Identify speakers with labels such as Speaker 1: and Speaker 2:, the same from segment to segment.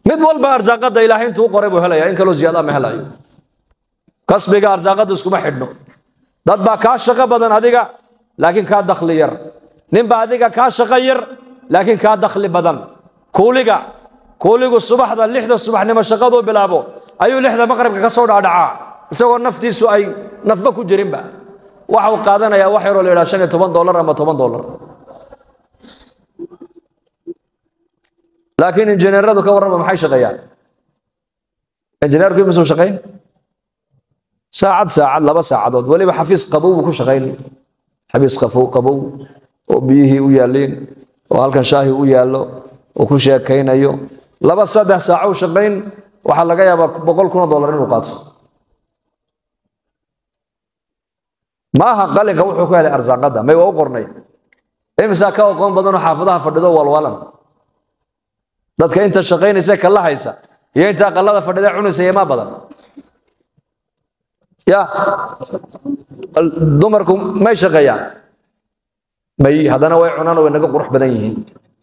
Speaker 1: mid walba arsaaqada ilaahay intuu u qoray buu helaya in kaloo ziyaada ma helayo kasbiga arsaaqada iskuma xidhno dad baa kaa shaqo badan adiga laakiin kaa dakhli yar ninbaa adiga kaa shaqo yar laakiin kaa dakhli badan kuuliga kuuligu subaxda lixda subaxnimo shaqaduu bilaabo ayuu lixda maqribka ka soo dhaadhacaa isagoo naftiisu ay nafba ku jirinba waxa uu qaadanayaa wax yaroo la yidhaha shan iyo toban dollar ama toban dollar laakiin injineeradu ka warrama maxay shaqeeyaan injineerku imisuu shaqayn saacad saacad laba saacadood weliba xafiis qabow buu ku shaqayn xafiis qafow qabow oo biyihii u yaalliin oo halkan shaahi u yaallo oo ku sheekaynayo laba saddex saaco u shaqayn waxaa laga yaabaa boqol kun oo dollar inuu qaato maaha qalinka wuxuu ku helay arsaaqada may waa u qornayd imisaa ka aqoon badanoo xaafadaha fadhido walwalan dadka inta shaqaynaysa kala haysa iyo inta aqalada fadhida cunaysa yemaa badan ya dumarku may shaqeeyaan may haddana way cunaan oo way naga qurux badan yihiin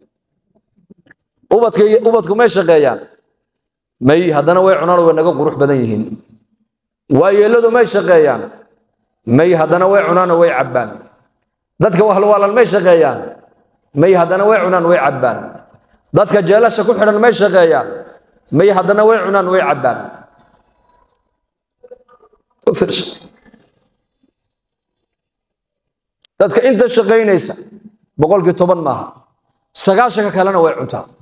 Speaker 1: ubadka ubadku may shaqeeyaan may haddana way cunaan oo way naga qurux badan yihiin waayeeladu may shaqeeyaan may haddana way cunaan oo way cabbaan dadka wahlwaalan may shaqeeyaan may haddana way cunaan way cabbaan dadka jeelasha ku xidhan may shaqeeyaan may haddana way cunaan way cabbaan dadka inta shaqaynaysa boqolkii toban maaha sagaashanka kalena way cuntaa